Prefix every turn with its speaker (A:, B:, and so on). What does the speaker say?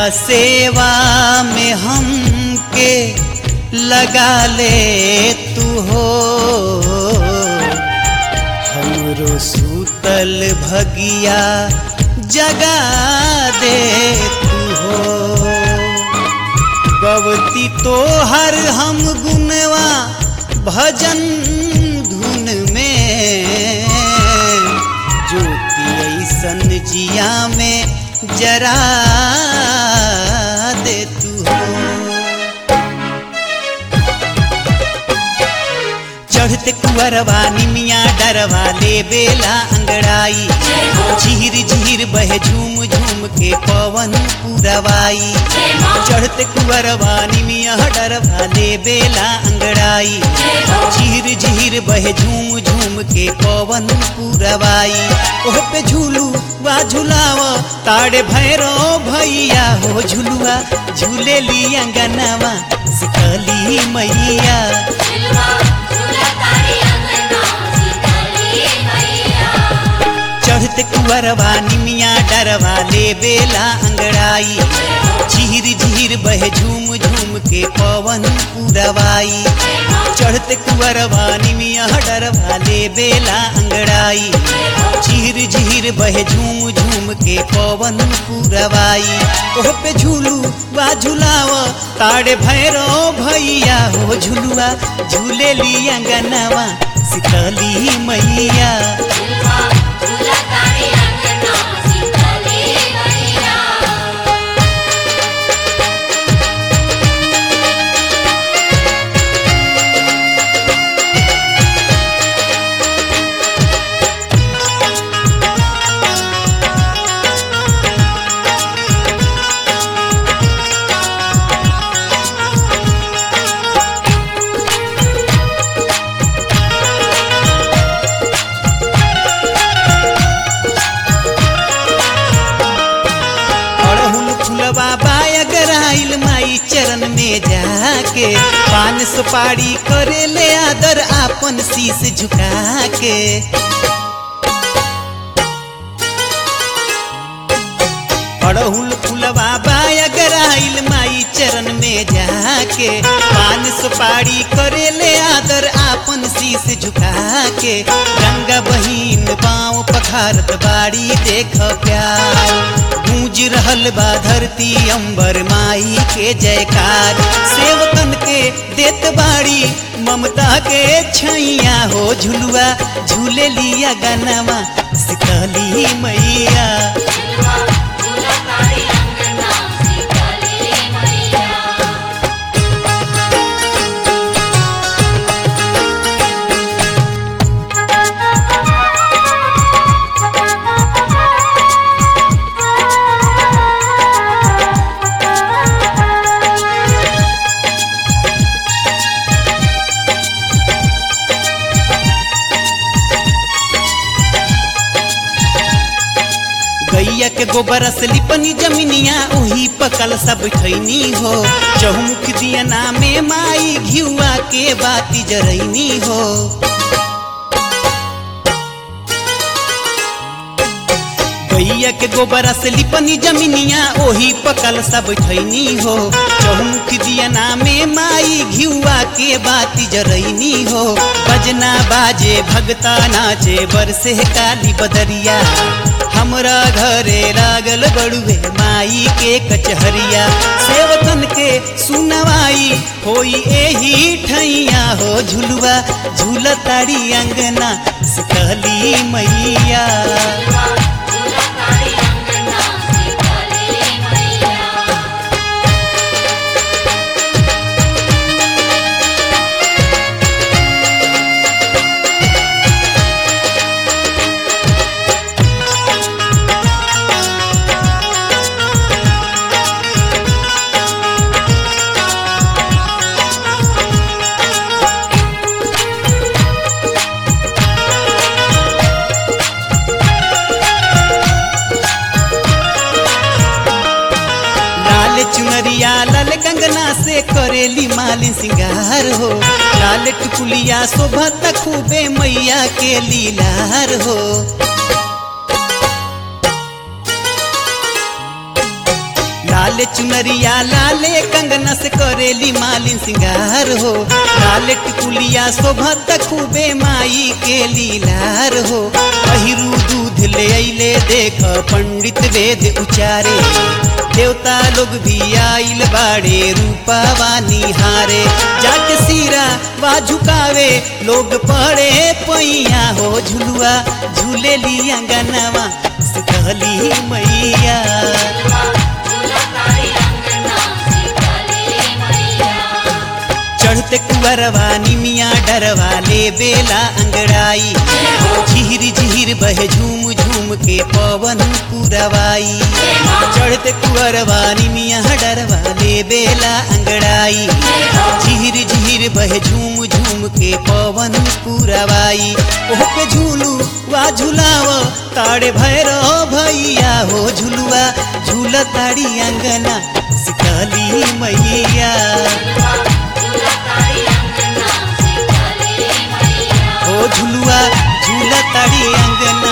A: सेवा में हमके लगा ले तू हो हमरो सूतल भगिया जगा दे तू हो गवती तो हर हम गुनवा भजन धुन में ज्योति ऐसन जिया में जरा दे तू हो चढ़ते कुंवरवा निमिया डरवा ले बेला अंगड़ाई झीर झीर बहे झूम झूम के पवन पुरवाई चढ़ते कुंवरवा निमिया डरवा ले बेला अंगड़ाई झीर झीर बहे झूम झूम के पवन पुरवाई ओह पे झूलू वा झुलाव ताड़े भैरो भैया हो झुलुआ झूले ली अंगनवा सिकली मैया चढ़ते कुंवरवा निमिया डरवा ले बेला अंगड़ाई झीर झीर बहे झूम झूम के पवन पुरवाई चढ़ते कुंवरवा निमिया डरवा ले बेला अंगड़ाई झीर झीर बहे झूम झूम के पवन पुरवाई ओह पे झूलू वा झुलाव ताड़े भैरो भैया हो झुलुआ झूले ली अंगनवा सितली मैया अड़हुल फुलवा बाया गराइल माई चरण में जाके पान सुपारी करे ले आदर आपन शीस झुका के अड़हुल फुलवा बाया गराइल माई चरण में जाके पान सुपारी करे ले आदर आपन शीस झुका के गंगा बहिन पाँव पखारत बाड़ी देख प्यार गूंज रहल बा धरती अंबर माई के जयकार सेवकन के देत बाड़ी ममता के छैया हो झुलुआ झूले लिया गनवा सिकली मैया गैया के गोबर से लिपनी जमीनिया ओही पकल सब खैनी हो चहुमुख दिया नामे माई घियुआ के बाती जरैनी हो गैया के गोबर से लिपनी जमीनिया ओही पकल सब खैनी हो चहुमुख दिया नामे माई घियुआ के बाती जरैनी हो बजना बाजे भगता नाचे बरसे काली बदरिया हमरा घरे लागल बड़ुए माई के कचहरिया सेवकन के सुनवाई होई एही ठैया हो झुलुआ झूलताड़ी अंगना सिकली मैया लाल चुनरिया लाल कंगना से करेली मालिन सिंगार हो लाल टुकुलिया शोभत खूबे मैया के लीलार हो लाल चुनरिया लाले कंगना से करेली मालिन सिंगार हो लाल टिकुलिया शोभत खूबे माई के लीलार हो पहिरू दूध ले अइले देख पंडित वेद उचारे देवता लोग भी आइल बाड़े रूपावा निहारे जाके सीरा वा झुकावे लोग पड़े पैया हो झुलुआ झूले ली अंगनवा सितहली मैया चढ़ते कुंवरवा निमिया डरवा ले बेला अंगड़ाई झिहिर झिहिर बहे झूम झूम के पवन पुरवाई चढ़ते कुंवरवा निमिया डरवा ले बेला अंगड़ाई झिहिर झिहिर बहे झूम झूम के पवन पुरवाई ओह पे झूलू वा झुलाव ताड़े भैरो भैया हो झुलुआ झूल ताड़ी अंगना सिकली मैया ओ झुलुआ झूला ताड़ी अंगना